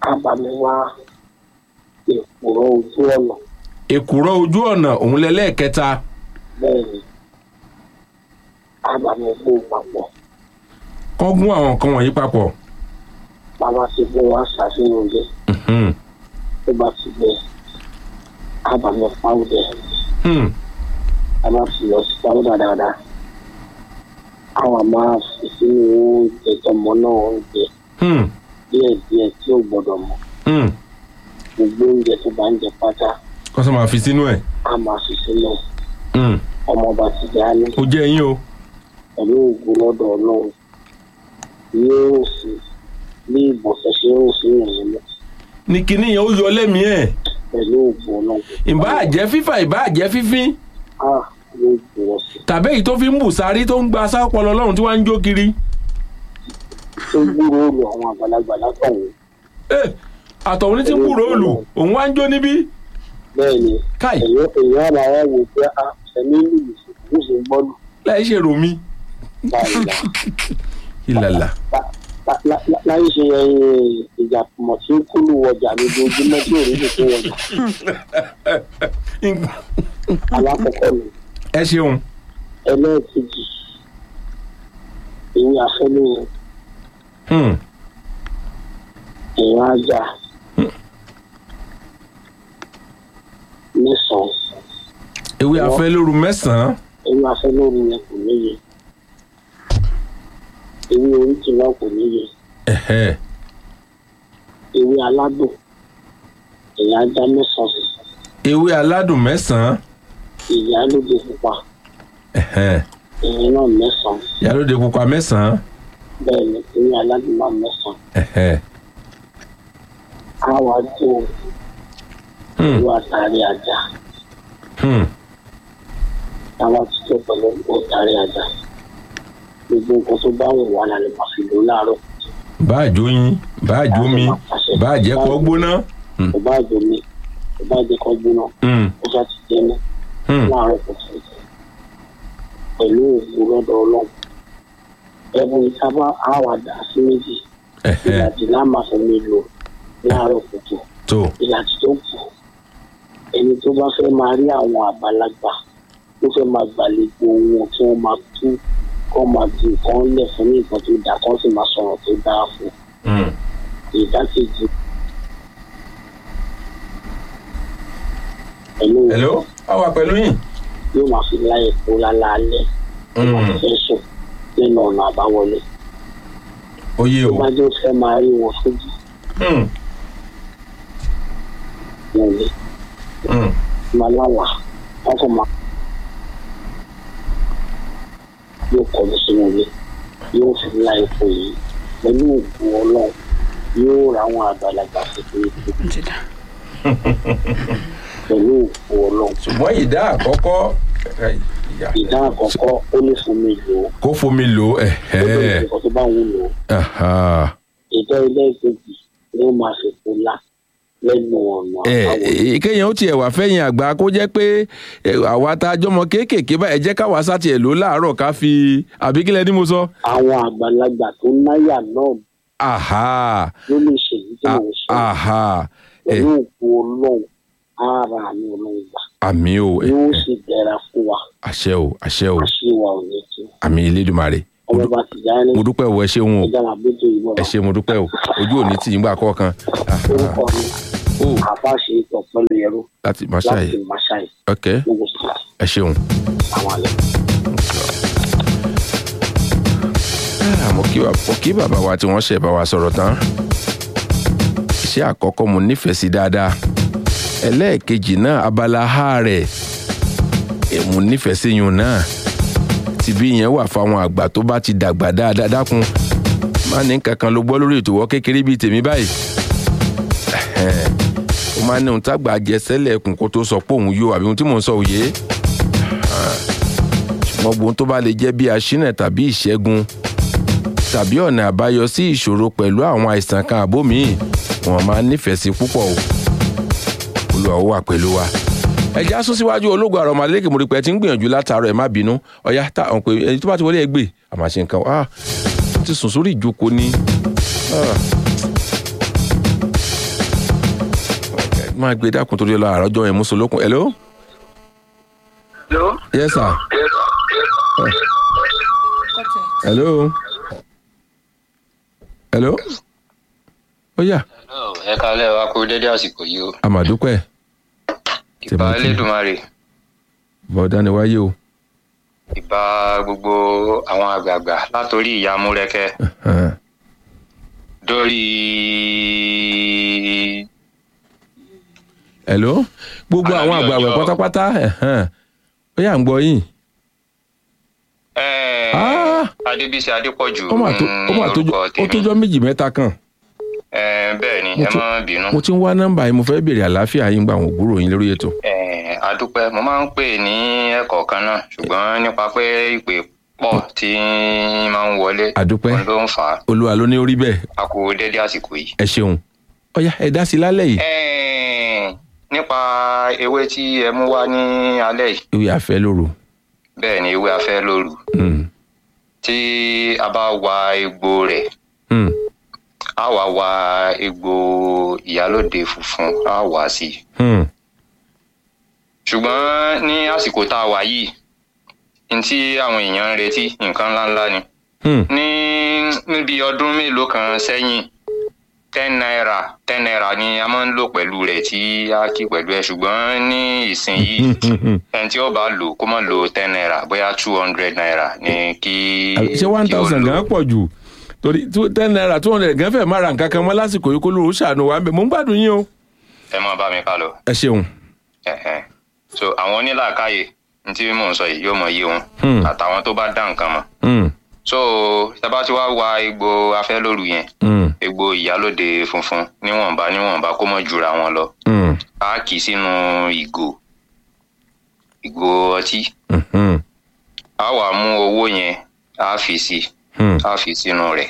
kábàámi wá èkùrọ́ ojú ọ̀nà èkùrọ́ ojú ọ̀nà òun lẹ́lẹ́ẹ̀kẹta bẹ́ẹ̀ ni kábàámi gbó papọ̀ kọ́ gún àwọn nǹkan wọ̀nyí papọ̀ bàbá ti gbé wá ṣàfihàn oúnjẹ Hmm, tó bá ti gbé kábàámi pàwùdẹ hmm, bàbá ti lọ sí pàwùdà dáadáa àwọn máa fi sínú oúnjẹ tọmọ náà oúnjẹ hmm, díẹ̀díẹ̀ tí ò gbọ́dọ̀ mọ̀ hmm. gbogbo oúnjẹ tó bá ń jẹ pátá kọ́ sọ máa fi sínú ẹ̀ á máa fi sínú Hmm, ọmọ bá ti dá ní ó jẹ́ yín o pẹ̀lú ògùn lọ́dọ̀ ọlọ́run yóò sì bí ìbọ̀sẹ̀ ṣe ń sí ìrìn mọ́ ní kinní yẹn ó yọ lẹ́mìí ẹ̀ pẹ̀lú ògùn ọlọ́run. ìbá àjẹ́ fífà ìbá àjẹ́ fífín a yóò jùlọ sí tàbí èyí tó fi ń bù sárí tó ń gba sápọlọ lọ́run tí wọ́n ń jó kiri tó gbúrò olù àwọn àgbàlagbà látọ̀hún Eh, àtọ̀hún ní ti ń bù róòlù òun wá ń jó níbí bẹ́ẹ̀ ni káì èèyàn èèyàn àbá wa wò pé a ẹ̀mí lùlù ló sì ń gbọ́dù láì ṣe rò mí báyìí la ìlàlà La- la- la- láyé ṣe ẹyin ìjà mọ̀ tí ó kúlù wọjà lójoojúmọ́ tí òun lè tó wọjà alákọ̀ọ́kọ́ mi ẹ ṣeun ẹlẹ́ẹ̀kejì èyí afẹ́lẹ́ Hmm, èèyàn ajá mẹ́sàn-án ewé afẹ́ lóru mẹ́sàn-án èyí afẹ́lẹ́ yẹn kò níye ewé oríṣi náà kò níye ẹ̀hẹ́, ewé aládùn èèyàn ajá mẹ́sàn-án ewé aládùn mẹ́sàn-án ìyá lóde pupa ẹ̀hẹ́, èèyàn náà mẹ́sàn-án ìyálóde pupa mẹ́sàn-án bẹ́ẹ̀ ni ewé aládùn náà mẹ́sàn-án ẹ̀hẹ́, á wá tó hmm, ewé àtàrí ajá hmm, táwa ti tó pẹ̀lú àtàrí ajá gbogbo nǹkan tó bá wù wá la lè máa fi lò láàárọ̀ bá àjò yín bá àjò mi bá àjẹ́ kọ́ gbóná Hmm, kò bá jò mí kò bá jẹ́ kó gbóná hmm, ó ṣáà ti jẹ́ mọ́ hmm. láàárọ̀ kùtùkùtù pẹ̀lú òògùn lọ́dọ̀ ọlọ́run ẹ̀bùn ìsábà á wà dà sí méjì ẹ̀hẹ́, ìlàjì lámàfẹ́ mi lò láàárọ̀ kùtù tó ìlàjì tó kù ẹni tó bá fẹ́ máa rí àwọn àgbàlagbà tó fẹ́ máa gbàlejò wọn tí wọ́n máa tú kọ́ máa di nǹkan lẹ̀ fún ní nǹkan tó dáa kọ́ sì máa sọ̀rọ̀ tó dáa fún Hmm, ìdákejì. pẹ̀lú hello a wà pẹ̀lú yín yóò máa fi láyè kó lálaalẹ́ tó máa Hmm, fẹ́ sùn lẹ́nu ọ̀nà àbáwọlé ó yé tó o bá jẹ́ fẹ́ máa rí wọn sójú Hmm, wọn lé hmm, máa láwà wọn kò máa yóò kọjú sínú ilé yóò fi láyè kó yìí pẹ̀lú òògùn ọlọ́run yóò ra àwọn àgbàlagbà kékeré tó pẹ̀lú òògùn ọlọ́run ṣùgbọ́n ìdá àkọ́kọ́ ẹ̀, ìyá, ìdá àkọ́kọ́ ó lè fún mi lò ó kó fomi lò ó lè ẹ̀hẹ́, nǹkan tó bá wù lò ó aha. ìdá ilé ìkejì ló máa fi kó la lẹ́nu ọ̀nà ẹ àbáwọlé. ẹ, kéèyàn ó tiẹ̀ wá fẹ́yìn àgbà kó jẹ́ pé ẹ, àwa tá a jọmọ kéékèèké báyìí ẹ jẹ́ káwa sátì ẹ̀ ló láàárọ̀ ká fi àbí kílẹ̀ ní mo sọ. àwọn àgbàlagbà tó náyà náà aha ló lè ṣe èyí tí a- mò ń ṣe aha ẹ pẹ̀lú òkú ọlọ́run ara àmì ọlọ́run gbà àmì o ẹ, yóò ẹ, sì dẹ̀ra fún wa àṣẹ o àṣẹ o àṣìwà ò ní tú àmì Elédùmarè Mo ọmọ dú- bá ti jáde mo dúpẹ́ o ẹ ṣeun o ẹja máa bójú ìbọn ẹ ṣe mo dúpẹ́ o ojú òní tì yín gbà kọ̀ọ̀kan Aha. orúkọ mi o àfáàṣe ìtọ̀ pẹ̀lú ẹrú láti máṣáì láti máṣáì ok gbogbo sí ẹ ṣeun. àwọn àlẹ́. Ah, mo kí wa- mo kí bàbá wa tí wọ́n ṣe bá wa sọ̀rọ̀ tán iṣẹ́ àkọ́kọ́ mo nífẹ̀ẹ́ sí dáadáa ẹlẹ́ẹ̀kejì náà abala ha rẹ̀ eh, mo nífẹ̀ẹ́ sí yun náà tìbí yẹn wà fáwọn àgbà tó bá ti dàgbà dáadáa dákun má ní kankan ló gbọ́ lórí ètò wọ́ kékeré bíi tèmi báyìí Ẹhẹ́n. ó máa ní ohun tágbà jẹ sẹ́lẹ̀ ẹkùn kó tó sọ pé òun yóò àbí ohun tí mò ń sọ òye ṣùgbọ́n gbogbo ohun tó bá lè jẹ́ bí aṣínà tàbí ìṣẹ́gun tàbí ọ̀nà àbáyọ sí ìṣòro pẹ̀lú àwọn àìsàn kan àbó míì wọ́n máa nífẹ̀ẹ́ sí púpọ̀ o olúwa ó wà pẹ̀lú wa. ẹja sún síwájú ológun àrọ̀ ọmọdéléke mo rí pé ẹ ti ń gbìyànjú látàárọ̀ ẹ má bínú ọ̀yá tá àwọn pé ẹni tó bá ti wọlé ẹ gbé àmà ṣe nǹkan ah ó ti sùn sórí ìjókòó ní. ah. máa gbé dákun torí ọlọ àrọ́jọ yẹn mùsùlùkùn hello. Hello? yes sir. hello. hello. ó yá ẹ kalẹ wa kú dédé àsìkò yìí o àmàdúpẹ́ ìbà Tèmítì. elédùnmarè bọ́dá ni wáyé o. ìbà gbogbo àwọn àgbààgbà látòrí ìyá múrẹkẹ Ẹ̀hẹ́n. dórí hello. gbogbo Àlàbí àwọn àgbààgbà ọjọ́. pátápátá ẹ̀hẹ́n. ó yá ń gbọ́ yín. eh, Ah! adébísí adépọ̀jù ó mà tó ó mà tó orúkọ ó tèmi tójọ́ méjì mẹ́ta kan. Eh, bẹ́ẹ̀ ni Mo ẹ ti- má bínú mo ti ń wá nọ́mbà yìí mo fẹ́ béèrè àlàáfíà yín gba àwọn ògbúrò yín lórí ètò. Eh, adúpẹ́ mo máa ń pè ní ẹ̀kọ́ kan náà ṣùgbọ́n nípa pé ìpè pọ̀ tí máa ń wọlé àdúpẹ́ òun ló ń fà á olúwa ló ní orí bẹ́ẹ̀ a kú dédé àsìkò yìí. ẹ ṣeun. ó yá ẹ dá sí i lálẹ́ yìí. Eh, nípa ewé tí ẹ mú wá ní alẹ́ yìí ìwé àfẹ́ lóru. bẹ́ẹ̀ ni ewé afẹ́ lóru Mm. tí a bá wa egbò rẹ̀ Mm. a wá wa egbò ìyálòde funfun a wá sí i Mm. ṣùgbọ́n ní àsìkò tá a wà yìí ní tí àwọn èèyàn ń retí nǹkan ńláńlá ni Mm. ní níbi ọdún mélòó kan sẹ́yìn ten naira ten naira ni a máa ń lò pẹ̀lú rẹ̀ tí a kí pẹ̀lú ẹ̀ ṣùgbọ́n ní ìsìn yìí Mm. ẹni tí ó bá lò kó má lo ten naira bóyá two hundred naira ni kí ṣé one kí ó thousand lò. gan pọ̀ jù torí two- ten naira two hundred gan fẹ́ má ra nǹkan kan mọ́ lásìkò yìí kó lóru ṣàánú wa ń bẹ̀ mò ń gbádùn yín o. ẹ máa bá mi ká lọ. ẹ ṣeun. Ẹ̀hẹ́n. so àwọn onílàákàyè ní tí mò ń sọ yìí yóò mọ iye wọn Hmm. àtàwọn tó bá dá nǹkan mọ̀ Mm. so tábà tí wàá wa egbò afẹ́lóru yẹn Mm. egbò ìyálòde funfun níwọ̀nba níwọ̀nba kó mọ̀ jura wọn lọ Mm. a kì í sínú ìgò ìgò ọtí Mhm. a wà mú owó yẹn a fi sí Mm. a fi sínú rẹ̀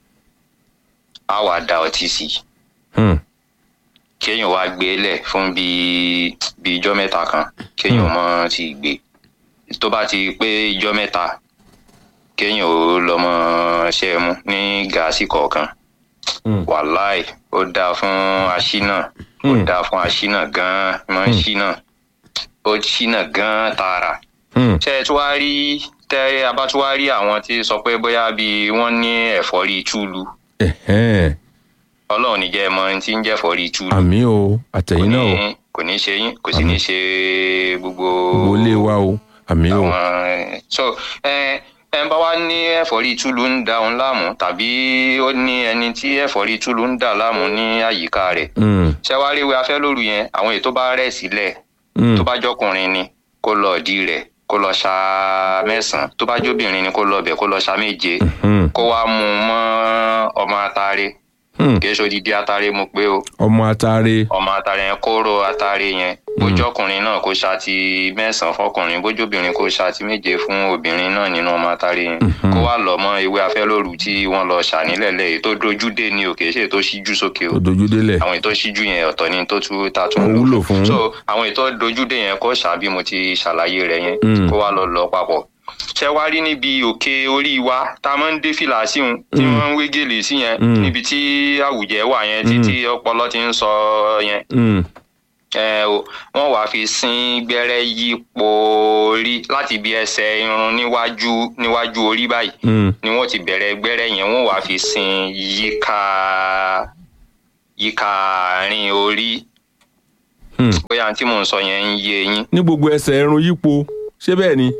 a wà da ọtí sí Mm. kéèyàn wá gbé lẹ̀ fún bíi bíi ijọ́ mẹ́ta kan kéèyàn mọ́ ti gbé tó bá ti pé ijọ́ mẹ́ta kéèyàn ó lọ mọ́ ṣẹ́ mú ní gàásì kọ̀ọ̀kan Mm. wàláì ó dáa fún aṣínà ó Mm. dáa fún aṣínà gan-an máa ń ṣínà ó ṣínà gan-an tààrà Mm. ṣé ẹ tún wá rí tẹ a bá tún wá rí àwọn tí sọ pé bóyá bíi wọ́n ní ẹ̀fọ́rí túlu Ẹ̀hẹ́n. ọlọ́run níjẹ́ ẹ mọ ohun tí ń jẹ́ ẹ̀fọ́rí túlu àmì o kò àtẹ̀yìn náà o ní kò ní ṣe yín kò sì ní ṣe gbogbo gbogbo ilé wa o àmì o. àwọn so ẹ ẹ bá wá ní ẹ̀fọ́rí túlù ń da òun láàmú tàbí ó ní ẹni tí ẹ̀fọ́rí túlù ń dà láàmú ní àyíká rẹ̀ Mm. ṣé wàá rí ìwé afẹ́ lóru yẹn àwọn èyí tó bá rẹ̀ sílẹ̀ Mm. tó bá jọkùnrin ni kó lọ ọ̀dí rẹ̀ kó lọ ṣa mẹ́sàn-án tó bá jóbìnrin ni kó lọ ọbẹ̀ kó lọ ṣa méje Mm. kó wá mú un mọ́ ọmọ atare Mm. kì í ṣe odidi atare mo pé o ọmọ atare. ọmọ atare yẹn kóró atare yẹn bójú ọkùnrin náà kó ṣáàtì mẹ́sàn-án fọkùnrin bójú obìnrin kó ṣáàtì méje fún obìnrin náà nínú ọmọ atare yẹn kó wá lọ mọ ewé afẹ́lóru tí wọ́n lọ ṣà nílẹ̀lẹ̀ èyí tó dojú dé ni o kì í ṣe èyí tó ṣíjú sókè o tó dojú délẹ̀. àwọn èyí tó ṣíjú yẹn ọ̀tọ̀ ni tó tún ta tún Ó lò wúlò fún. so àwọn èyí tó dojú dé yẹn kó ṣà bí mo ti ṣàlàyé rẹ̀ yẹn Mm. kó wá lọ lọ papọ̀ ṣé wá rí níbi òkè orí wa tá a máa ń dé fìlà sí un tí Mm. wọ́n ń wé gèlè sí yẹn Mm. níbi tí àwùjẹ wà yẹn títí ọpọlọ ti ń sọ yẹn Mm. ẹ o wọn wàá fi sín gbẹ́rẹ́ yípo orí láti ibi ẹsẹ̀ irun níwájú níwájú orí báyìí Mm. ni wọ́n ti bẹ̀rẹ̀ gbẹ́rẹ́ yẹn wọ́n wàá fi sín yíká yíká àárín orí Mm. bóyá tí mò ń sọ yẹn ń yé yín. ní gbogbo ẹsẹ̀ ẹrun yípo ṣé bẹ́ẹ̀ ni.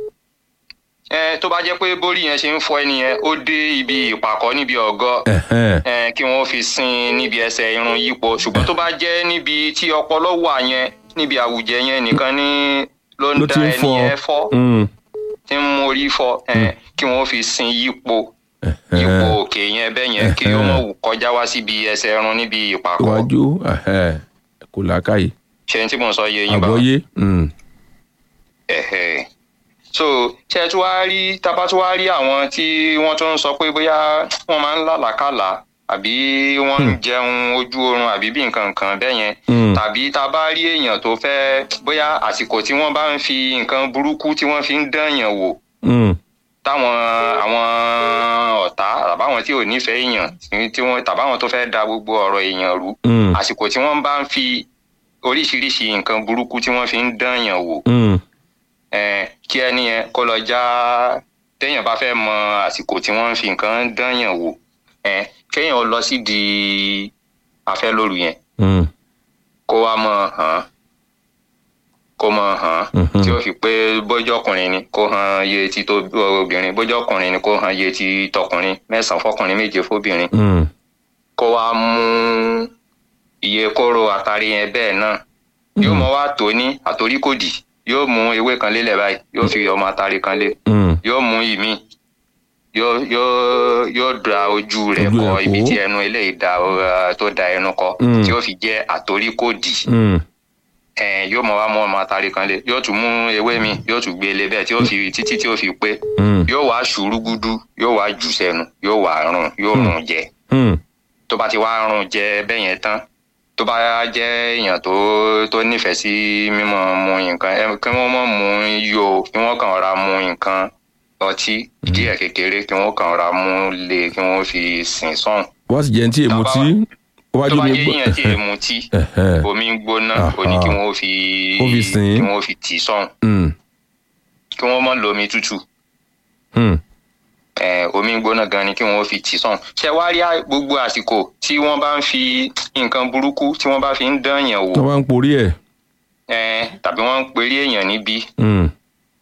ẹ tó bá jẹ́ pé bórí yẹn ṣe ń fọ ẹni yẹn ó dé ibi ìpàkọ́ níbi ọ̀gọ́ Ẹ̀hẹ́n. ẹ kí wọ́n fi sín níbi ẹsẹ̀ irun yípo ṣùgbọ́n tó bá jẹ́ níbi tí ọpọlọ wà yẹn níbi àwùjẹ yẹn nìkan ní ló ń ló da ti ń ẹni fọ. yẹn fọ́ Mm. tí ń mú orí fọ́ ẹ kí wọ́n fi sin yípo yípo Ẹ̀hẹ́n. òkè yẹn bẹ́ẹ̀ yẹn kí ó mọ̀ wù kọjá wá síbi ẹsẹ̀ irun níbi ìpàkọ́ iwájú ẹ̀hẹ́n. kò lákàyè. ṣe tí mò ń sọ yé yín bá àgbọ́yé. Mm. ẹ̀hẹ̀. so ṣe tí wàá rí tábà tí wàá rí àwọn tí wọ́n tún ń sọ pé bóyá wọ́n máa ń lálàkàlà àbí wọ́n ń jẹun ojú oorun àbí bí nǹkan kan bẹ́ẹ̀ yẹn Mm. tàbí tá a bá rí èèyàn tó fẹ́ bóyá àsìkò tí wọ́n bá ń fi nǹkan burúkú tí wọ́n fi ń dányàn wò Mm. táwọn àwọn ọ̀tá tàbáwọn tí ò nífẹ̀ẹ́ èèyàn tí- tí wọ́n tàbáwọn tó fẹ́ da gbogbo ọ̀rọ̀ èèyàn rú Mm. àsìkò tí wọ́n bá ń fi oríṣiríṣi nǹkan burúkú tí wọ́n fi ń dányàn wò Mm. eh, kí ẹni yẹn kó lọ já téèyàn bá fẹ́ mọ àsìkò tí wọ́n ń fi nǹkan dányàn wò eh, kéèyàn lọ sídìí afẹ́lóru yẹn Mm. kó wá mọ hàn kó mọ hàn Mhm. tí ó fi pé bójú ọkùnrin ni kó hàn iye ti tó obìnrin bójú ọkùnrin ni kó hàn iye ti tọkùnrin mẹ́sàn-án fọkùnrin méje fóbìnrin Mm. kó wá mú iye kóró àtàrí yẹn bẹ́ẹ̀ náà yóò mọ wá tó ní àtoríkòdì yóò mú ewé kan lélẹ̀ báyìí yóò fi ọmọ àtàrí kan lé Mm. yóò mú ìmí yóò yóò yóò da ojú rẹ̀ Ojú kọ rẹ̀ ibi kó. tí ẹnu eléyìí da ọ, tó da ẹnu kọ Mm. tí yóò fi jẹ́ àtoríkòdì Mm. ẹn yóò mọ wá mú ọmọ àtàrí kan lé yóò tún mú ewé mi yóò tún gbé lé bẹ́ẹ̀ tí yóò fi títí tí yóò fi pé Mm. yóò wá ṣùrùgùdù yóò wá jù sẹ́nu yóò wá rùn yóò rùn jẹ Mm. tó bá ti wá rùn jẹ bẹ́ẹ̀ yẹn tán tó bá jẹ́ èèyàn tó tó nífẹ̀ẹ́ sí mímọ mu nǹkan ẹ kí wọ́n mọ̀ mu yó kí wọ́n kàn ra mu nǹkan ọtí díẹ̀ kékeré kí wọ́n kàn ra mu lé kí wọ́n fi sìn sọ́hùn wọ́n sì jẹ́ ní tí èmu Tàbá tí tó wájú bá mi jẹ́ èèyàn tí èèmù tí Ẹ̀hẹ́. omi gbóná Aha. ó ní kí wọ́n fi Kó fi sìn. kí wọ́n fi tì í sọ́hùn Mm. kí wọ́n mọ̀ lómi tútù Mm. eh, omi gbóná gan ni kí wọn fi tì sàn ṣe wá rí à- gbogbo àsìkò tí wọn bá ń fi nǹkan burúkú tí wọn bá fi ń dán èèyàn tó wò bá ń porí ẹ̀. eh, tàbí wọn ń perí èèyàn níbí Mm.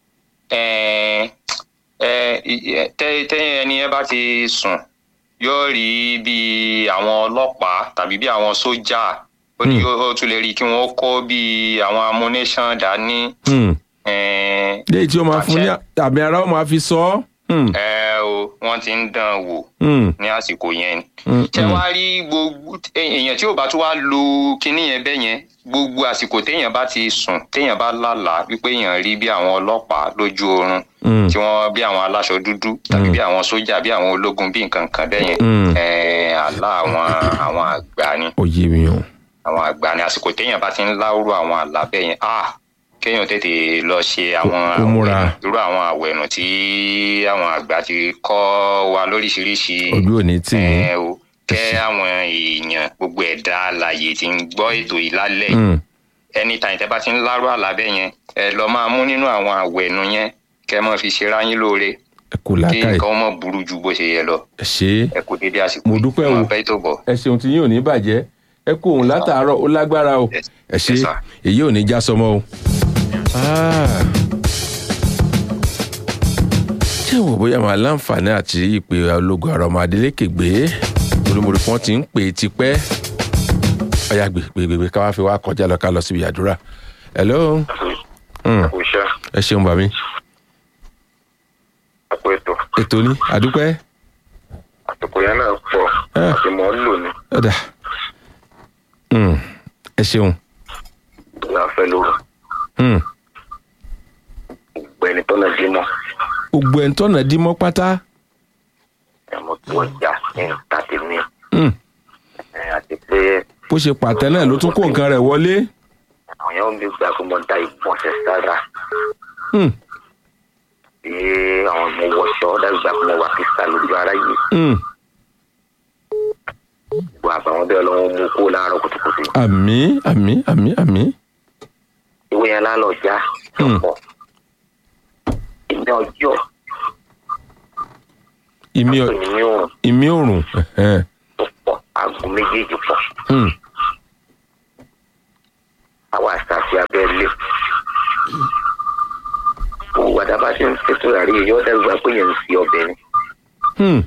eh, eh, i- eh, tẹ tẹ ẹni yẹn bá ti sùn yóò rí bí àwọn ọlọ́pàá tàbí bí àwọn sójà ó ní Hmm. ó tún lè rí kí wọn kó bí àwọn amúnéṣàn dání Mm. eh, léyìí tí ó máa fún ní àmì ara ó máa fi sọ ọ́. Mm. eh, o wọn ti ń dán wò Mm. ní àsìkò yẹn ni. Mm. ṣé wàá rí gbogbo èèyàn tí ò bá tún wá lo kinní yẹn bẹ́ẹ̀ yẹn gbogbo àsìkò téèyàn bá ti sùn téèyàn bá lálàá wípé èèyàn rí bí àwọn ọlọ́pàá lójú oorun Mm. tí wọ́n bí àwọn aláṣọ dúdú tàbí Mm. bí àwọn sójà bí àwọn ológun bí nǹkan kan bẹ́ẹ̀ yẹn Mm. ẹ̀ẹ́ àlá àwọn àwọn àgbà ni ó yé mi o. àwọn àgbà ni àsìkò téèyàn bá ti ń láwùrọ̀ àwọn àlá bẹ́ẹ̀ yẹn ah kéèyàn tètè lọ ṣe àwọn Kó múra. àwẹ̀nù irú àwọn àwẹ̀nù tí àwọn àgbà ti kọ́ wa lóríṣiríṣi ojú ò ní tì mí. ẹ o kẹ àwọn èèyàn gbogbo ẹ̀dá alàyè tí ń gbọ́ ètò yìí lálẹ́ yìí Mm. anytime tẹ́ bá ti ń lárú àlábẹ́ yẹn ẹ lọ máa mú nínú àwọn àwẹ̀nu yẹn kẹ́ mọ́ fi ṣera yín lóore ẹ kò kí làákàyè nǹkan mọ̀ burú ju bó ṣe yẹ lọ ẹ ṣe é ẹ kú dédé àsìkò Mo yìí. dúpẹ́ o. Máa bẹ́ tó bọ̀. ẹ ṣeun tí yín ò ní bàjẹ́ ẹ kó òun látàárọ̀ ó lágbára o Yes. ẹ ṣe Yes, sir. èyí ò ní já sọmọ o. Ah. ṣé wò bóyá màá láǹfààní àti ìpè ológun àrà ọmọ adélékè gbé olùmọ̀rì kan ti ń pè é tipẹ́ ọ̀yà gbègbègbè ká wá fi wá kọjá lọ ká lọ síbi àdúrà. hello Mm. kò ṣe ẹ ṣeun bàmí àpò ètò ètò ní àdúpẹ́ àsìkò yẹn náà pọ̀ Ah. àti mọ̀ ń lò ní ọ̀dà Mm. ẹ ṣeun ìyá fẹ́ lóru Mm. gbẹ̀ni tọ́nà dímọ̀ gbogbo ẹ̀ ń tọ́nà dímọ́ pátá. ẹ̀mọ́ tó ọjà ní tàbí ní Mm. àti pé bó ṣe pàtẹ náà ló tún kó nǹkan rẹ̀ wọlé. àwọn yẹn ń bí gbà pé mo da ìbọ̀nsẹ̀ sára Mm. bí àwọn ọmọ wọṣọ dàgbà pé mo wà kí sá lójú ara yìí Mm. gbọ́ àbàwọn bẹ́ẹ̀ lọ́wọ́ mú kó láàárọ̀ kùtùkùtù àmì àmì àmì àmì. ìwé yẹn lálọ́ já Hmm. pọ̀ ìní ọjọ́ ìmí pé ní òrùn ìmí òrùn. ẹ̀hẹ́n. tó pọ̀ aago méjèèjì pọ̀ Mm. àwa àṣàfi abẹ́lé gbogbo àdàbà tí ń ṣètò àrí yóò dàgbà pé yẹn ń fi ọbẹ̀ ni Mm.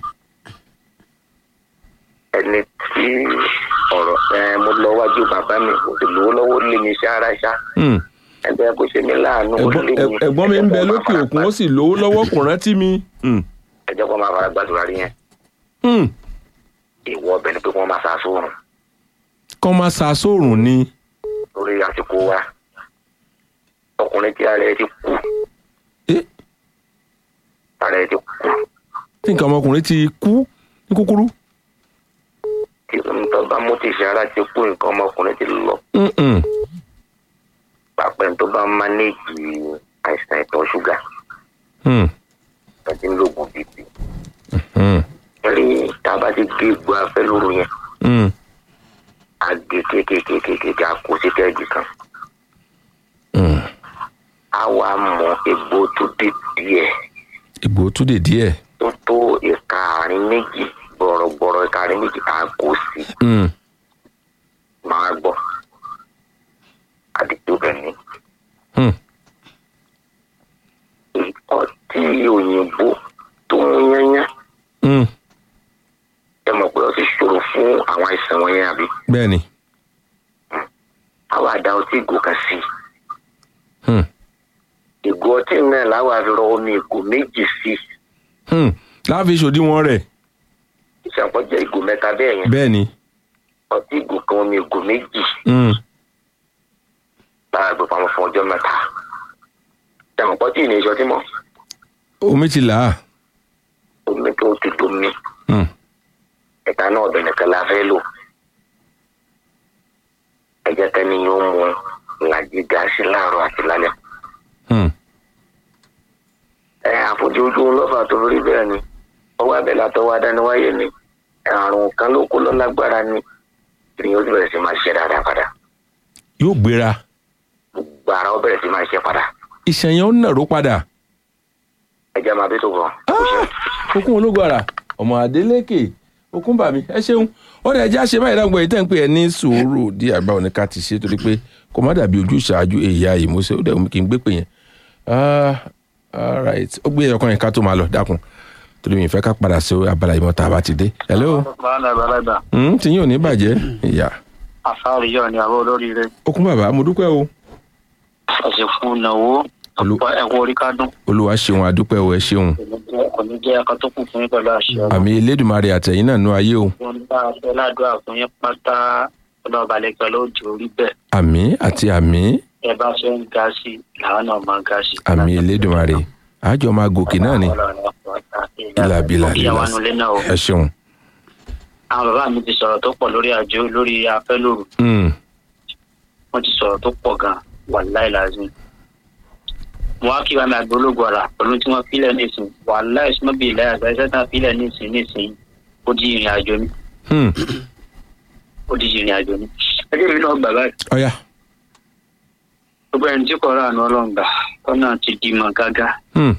ẹni tí ọ̀rọ̀ ẹ mo lọ wájú bàbá mi kò sì lówó lọ́wọ́ lé mi ṣáárá ṣá Mm. ẹgbẹ́ kò ṣe mí láàánú kò ẹ̀gbọ́n lé mi. ẹ̀- ẹ̀gbọ́n mi ń bẹ lókè òkun ó sì lówó lọ́wọ́ kò rántí mi. Mm. ẹjọ́ kó máa fara gbàdúrà rí yẹn Mm. ìwọ ọbẹ̀ ni pé kí wọ́n máa ṣàṣọrùn kọ́ máa sa sóòrùn ni. lórí àsìkò wa ọkùnrin tí ara ẹ ti kú Eh, ara ẹ ti kú tí nǹkan ọmọkùnrin ti kú ní kúkúrú. tí nǹkan bá mú tìṣe ara ti kú nǹkan ọmọkùnrin ti lọ Mm-mm. pàpẹ́ tó bá mánéèjì àìsàn ìtọ̀ ṣúgà Mm. tàbí lóògùn bíbí Mm. rí tá a bá ti gé egbò afẹ́ lóru yẹn Mm. agé kékékékéké a kó sí kẹ́ẹ̀gì kan Mm. a wá mọ egbò tó dé díẹ̀ ìgbò tún dè díẹ̀. tó tó ìka àárín méjì gbọ̀rọ̀gbọ̀rọ̀ ìka àárín méjì a kó sí Mm. máa gbọ́ àdìgbò bẹ̀ ni Mm. ọtí òyìnbó tó ń yányá Mm. ẹ mọ̀ pé ó ti ṣòro fún àwọn àìsàn wọ̀nyẹn àbí bẹ́ẹ̀ ni. àwa àdá ọtí ìgò kan sí Mm. ìgò ọtí náà láwa fi rọ omi ìgò méjì sí Mm. láàfin ìṣòdiwọ̀n rẹ̀ ìṣàpọ̀jẹ́ ìgò mẹ́ta bẹ́ẹ̀ yẹn bẹ́ẹ̀ ni. ọtí ìgò kan omi ìgò méjì Mm. lára gbé pamọ́ fún ọjọ́ mẹ́ta ìṣàmọ̀ pọ́tì ní ìṣọtí mọ́ omi ti là á. omi tó ti domi Mm. ẹ̀ka náà ọ̀dọ̀ nìkan la fẹ́ lò ẹ̀jẹ̀ tẹ́ni yóò mú ìlàjì gáàsì láàárọ̀ àti lálẹ́ Mm. ẹ àfojújú lọ́fà tó rí bẹ́ẹ̀ ni ọwọ́ abẹ́là tó wá dání wáyé ni àrùn kan ló kó lọ lágbára ni ìrìn ó sì bẹ̀rẹ̀ sí máa ṣe dáadáa padà yóò gbéra. gbogbo ara ó bẹ̀rẹ̀ sí máa ṣe padà ìṣẹ̀yàn ó nàró padà. ẹ̀jẹ̀ máa bí tó bọ̀ okun ológun ara ọmọ adélékè okun bàmí ẹ ṣeun ó dẹ̀ jẹ́ àṣẹ báyìí dáhùn pé tẹ́ ń pè ẹ́ ní sùúrù dí àgbà òní ká ti ṣe torí pé kò má dàbí ojú ìṣáájú èyà ìmúṣẹ ó dẹ̀ wọ́n kì í gbé pè yẹn. Ah, all right ó gbé ọkàn yẹn ká tó máa lọ dákun torí mi ìfẹ́ ká padà sí abala ìmọ̀ tá a bá ti dé. hello bàálà bàálà hmm, tí yín ò ní bàjẹ́ ìyá àfáàrí yọ ni àwọn olóríire okun bàbá mo dúpẹ́ o ẹsẹ fún ìnáwó Olú- ọ̀pọ̀ ẹ̀kọ́ orí kádùn olúwa ṣeun adúpẹ́ o ẹ ṣeun kò ní jẹ́ ẹ̀ka tó kù fún yín pẹ̀lú àṣẹ ọ̀rọ̀ àmì elédùnmarè àtẹ̀yìn náà nú ayé o wọn bá aṣọ ládùúgbà fún yín pátá ọlọ́ọ̀bà lẹ́kẹ́ lóòjì orí bẹ́ẹ̀ àmì àti àmì ẹ bá ṣe ń ga sí i làwọn náà máa ga sí i. àmì elédùnmarè àjọ máa gòkè náà ni bílàbílà ìyàwó anulẹ̀ náà o ẹ ṣeun. àwọn bàbá mi ti sọ̀rọ̀ tó pọ̀ lórí àjò lórí afẹ́lòrù Mm. wọ́n ti sọ̀rọ̀ tó pọ̀ gan wàláì làzim wọn á kí wàá mi àgbélógún ọ̀rà pẹ̀lú tí wọ́n fílẹ̀ nísìn wàláì sọ́mọ́bì ìlẹ́yà àgbà iṣẹ́ tán fílẹ̀ nísìn nísìn ó di ìrìn àjò mi Hmm. ó di ìrìn àjò mi ẹgbẹ́ mi náà gbà báyìí ọ̀ya gbogbo ẹni tí kò rà àná ọlọ́ngbà tọ́nà ti di mọ̀ gágá Hmm.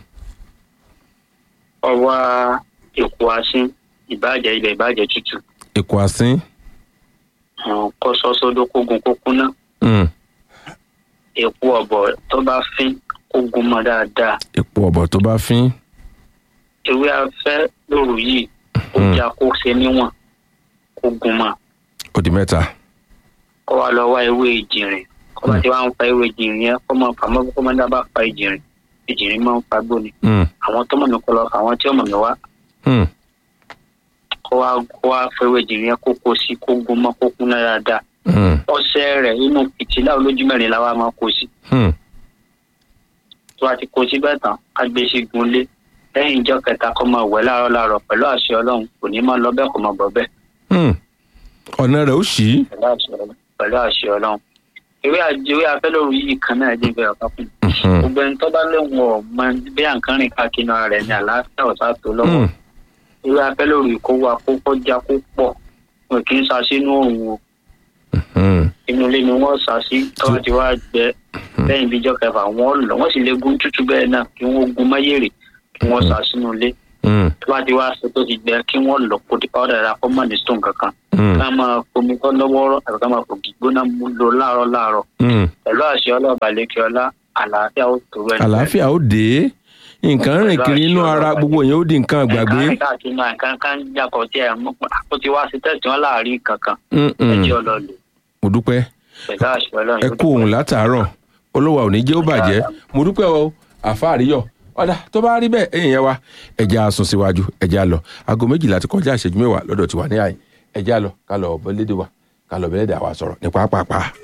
ọwọ́ èkó asín ìbàjẹ́ ilẹ̀ ìbàjẹ́ tútù èkó àsín kọ́ sọ́sọ́dọ́ kógun kókúná Hmm. èkó ọ̀bọ̀ tó bá fín kógun mọ́ dáadáa èpo ọ̀bọ̀ tó bá fín ewé afẹ́ lóru yìí ó Hmm. já kó ṣe níwọ̀n kó gun mọ́ ó di mẹ́ta kó wá lọ wá ewé ìjìnrìn kó bá ti wá ń fa ewé ìjìnrìn yẹn kó máa fà mọ́ kó máa dábàá fa ìjìnrìn ìjìnrìn máa ń fa gbóni Hmm. àwọn tó mọ̀ mí kó lọ fà àwọn tí ó mọ̀ mí wá Hmm. kó wá kó wá fa ewé ìjìnrìn yẹn kó kó sí kó gun mọ́ kó kún náà dáadáa Hmm. ọṣẹ rẹ̀ inú fìtílà olójú mẹ́rin la wá máa kó sí Hmm. tó bá ti kó sí bẹ́ẹ̀ tán á gbé sí gunlé lẹ́yìn ìjọ kẹta kó máa wẹ̀ láàárọ̀ láàárọ̀ pẹ̀lú àṣẹ ọlọ́run kò ní máa lọ bẹ́ẹ̀ kó máa bọ̀ bẹ́ẹ̀ Hmm. ọ̀nà rẹ̀ ó ṣí pẹ̀lú àṣẹ ọlọ́run pẹ̀lú àṣẹ ọlọ́run ìwé àjẹwé afẹ́lóru yìí kan náà dín bẹ́ẹ̀ ọ̀kan fún mi Hmm. gbogbo ẹni tó bá lóun ọ̀ mọ bí àǹkan rìn káàkiri ara rẹ̀ ní àlàáfíà ọ̀sá tó lọ́wọ́ Hmm. ìwé afẹ́lóru yìí kó wa kó kọjá kó pọ̀ wọn kì í sa sínú òun o Hmm. inú ilé ni wọ́n sá sí tọ́wọ́ ti wá gbẹ lẹ́yìn bíjọ́ kẹfà wọ́n lọ wọ́n sì lè gún tútù bẹ́ẹ̀ náà kí wọ́n gun máyèrè kí wọ́n sá sínú ilé Hmm. tó bá ti wá ṣe tó ti gbẹ kí wọ́n lọ kó di pàwọ́dà rà kó mọ̀ ní stone kankan Hmm. ká máa fomi tó lọ́wọ́rọ́ àti ká máa fògì gbóná mú lò láàárọ̀ láàárọ̀ Hmm. pẹ̀lú àṣẹ ọlọ́ọ̀bà lẹ́kẹ ọlá àlàáfíà ó tó rẹ̀ àlàáfíà ó dé nǹkan rìn kiri inú ara gbogbo yẹn ó di nǹkan àgbàgbé ẹ̀ka káàkiri náà nǹkan kan jàkọ̀ tí ẹ̀ mú ó ti wá sí tẹ̀sí wọn láàárín kankan Hmm. Hmm. ẹjẹ́ ọlọ́ọ̀lù mo dúpẹ́ pẹ̀lú àṣẹ ọlọ́run ẹ kú òun látàárọ̀ olówó ò ní jẹ́ ó bàjẹ́ mo dúpẹ́ o àfáàríyọ̀ ọ̀dà tó bá rí bẹ́ẹ̀ ẹ̀yìn yẹn wa ẹ̀jẹ̀ á sún síwájú ẹ̀jẹ̀ á lọ aago méjìlá ti kọjá ìṣẹ́jú mẹ́wàá lọ́dọ̀ tiwa ní àyè ẹ̀jẹ̀ á lọ ká lọ bẹ́lẹ́dẹ̀ wa ká lọ bẹ́lẹ́dẹ̀ àwa sọ̀rọ̀ ní pápápá.